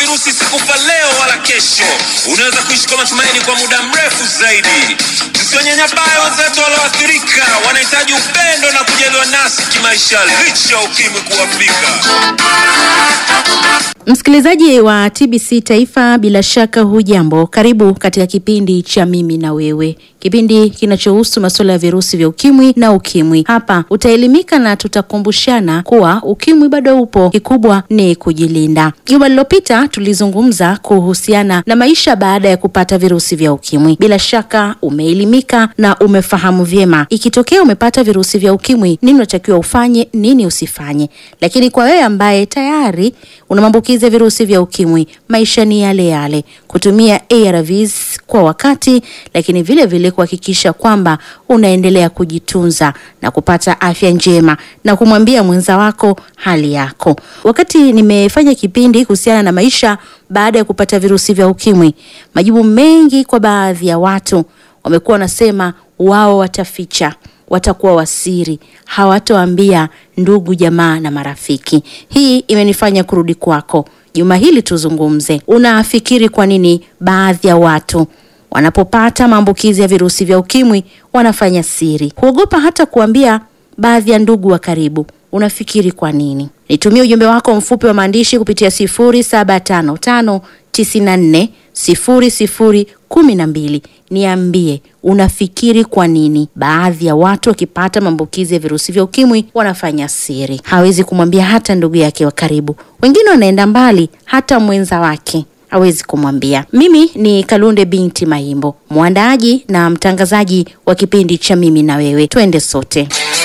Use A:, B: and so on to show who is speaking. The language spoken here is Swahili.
A: virusi sikufa leo wala kesho. Unaweza kuishi kwa matumaini kwa muda mrefu zaidi. Msiwanyanyabae wenzetu walioathirika, wanahitaji upendo na kujaliwa nasi kimaisha, licha ya ukimwi kuwafika.
B: Msikilizaji wa TBC Taifa, bila shaka hujambo. Karibu katika kipindi cha mimi na wewe, kipindi kinachohusu masuala ya virusi vya ukimwi na ukimwi. Hapa utaelimika na tutakumbushana kuwa ukimwi bado upo, kikubwa ni kujilinda. Juma lililopita tulizungumza kuhusiana na maisha baada ya kupata virusi vya ukimwi. Bila shaka umeelimika na umefahamu vyema, ikitokea umepata virusi vya ukimwi, nini unatakiwa ufanye, nini usifanye. Lakini kwa wewe ambaye tayari una maambukizi ya virusi vya ukimwi, maisha ni yale yale, kutumia ARVs kwa wakati, lakini vile vile kuhakikisha kwamba unaendelea kujitunza na kupata afya njema na kumwambia mwenza wako hali yako. Wakati nimefanya kipindi kuhusiana na maisha baada ya kupata virusi vya ukimwi, majibu mengi kwa baadhi ya watu wamekuwa wanasema wao wataficha watakuwa wasiri, hawatoambia ndugu jamaa na marafiki. Hii imenifanya kurudi kwako juma hili tuzungumze. Unafikiri kwa nini baadhi ya watu wanapopata maambukizi ya virusi vya ukimwi wanafanya siri, huogopa hata kuambia baadhi ya ndugu wa karibu? Unafikiri kwa nini? Nitumie ujumbe wako mfupi wa maandishi kupitia sifuri saba tano tano tisini na nne sifuri sifuri kumi na mbili. Niambie unafikiri kwa nini baadhi ya watu wakipata maambukizi ya virusi vya ukimwi wanafanya siri, hawezi kumwambia hata ndugu yake wa karibu. Wengine wanaenda mbali, hata mwenza wake hawezi kumwambia. Mimi ni Kalunde binti Mahimbo, mwandaaji na mtangazaji wa kipindi cha mimi na wewe. Twende sote.